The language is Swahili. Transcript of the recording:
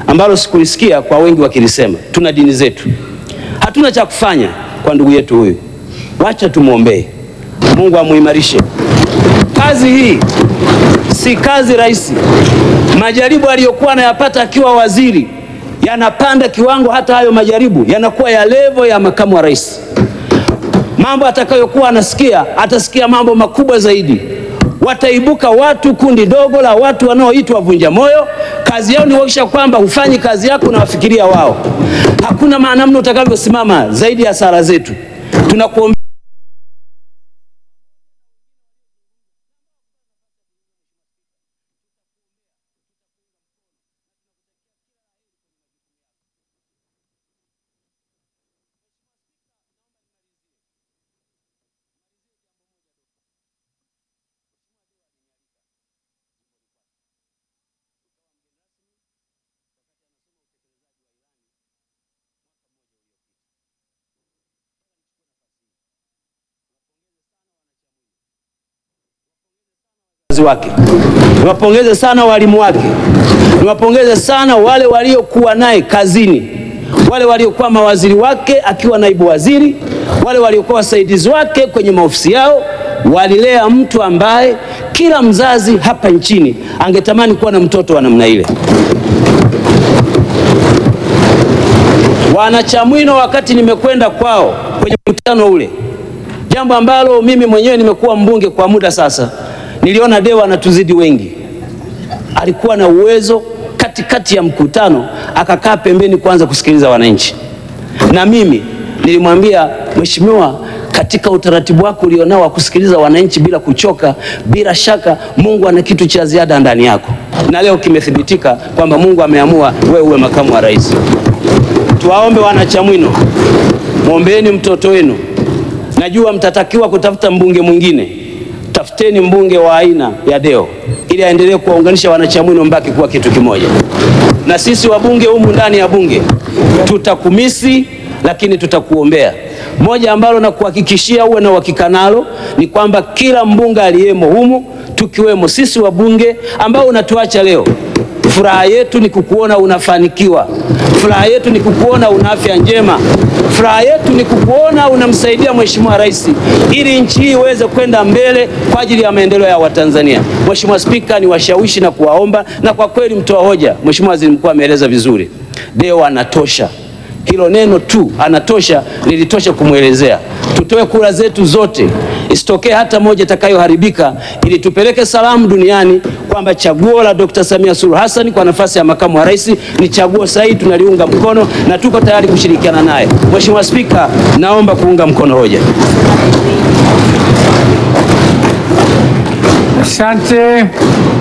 ambalo sikulisikia kwa wengi wakilisema. Tuna dini zetu, hatuna cha kufanya kwa ndugu yetu huyu, wacha tumwombee Mungu amuimarishe. Kazi hii si kazi rahisi. Majaribu aliyokuwa anayapata akiwa waziri yanapanda kiwango, hata hayo majaribu yanakuwa ya levo ya makamu wa rais. Mambo atakayokuwa anasikia, atasikia mambo makubwa zaidi. Wataibuka watu, kundi dogo la watu wanaoitwa vunja moyo. Kazi yao ni kuhakikisha kwamba hufanyi kazi yako na wafikiria wao. Hakuna maana mno utakavyosimama zaidi ya sala zetu. Tunakuombea wake niwapongeze sana walimu wake, niwapongeze sana wale waliokuwa naye kazini, wale waliokuwa mawaziri wake akiwa naibu waziri, wale waliokuwa wasaidizi wake kwenye maofisi yao. Walilea mtu ambaye kila mzazi hapa nchini angetamani kuwa na mtoto wa namna ile. Wanachamwino, wakati nimekwenda kwao kwenye mkutano ule, jambo ambalo mimi mwenyewe nimekuwa mbunge kwa muda sasa niliona Dewa anatuzidi wengi. Alikuwa na uwezo katikati ya mkutano akakaa pembeni kwanza kusikiliza wananchi, na mimi nilimwambia Mheshimiwa, katika utaratibu wako ulionao wa kusikiliza wananchi bila kuchoka, bila shaka Mungu ana kitu cha ziada ndani yako, na leo kimethibitika kwamba Mungu ameamua wewe uwe makamu wa rais. Tuwaombe wanachamwino, mwombeeni mtoto wenu. Najua mtatakiwa kutafuta mbunge mwingine tafuteni mbunge wa aina ya Deo ili aendelee kuwaunganisha wanachamwino mbaki kuwa kitu kimoja. Na sisi wabunge humu ndani ya bunge tutakumisi, lakini tutakuombea. Moja ambalo nakuhakikishia uwe na uhakika nalo ni kwamba kila mbunge aliyemo humu, tukiwemo sisi wabunge ambao unatuacha leo, furaha yetu ni kukuona unafanikiwa. Furaha yetu ni kukuona una afya njema. Furaha yetu ni kukuona unamsaidia Mheshimiwa Rais ili nchi hii iweze kwenda mbele kwa ajili ya maendeleo ya Watanzania. Mheshimiwa Spika, ni washawishi na kuwaomba, na kwa kweli mtoa hoja, Mheshimiwa Waziri Mkuu ameeleza vizuri. Deo anatosha, hilo neno tu anatosha lilitosha kumwelezea. Tutoe kura zetu zote, isitokee hata moja itakayoharibika, ili tupeleke salamu duniani kwamba chaguo la Dr. Samia Suluhu Hassan kwa nafasi ya makamu wa rais ni chaguo sahihi, tunaliunga mkono na tuko tayari kushirikiana naye. Mheshimiwa Spika, naomba kuunga mkono hoja. Asante.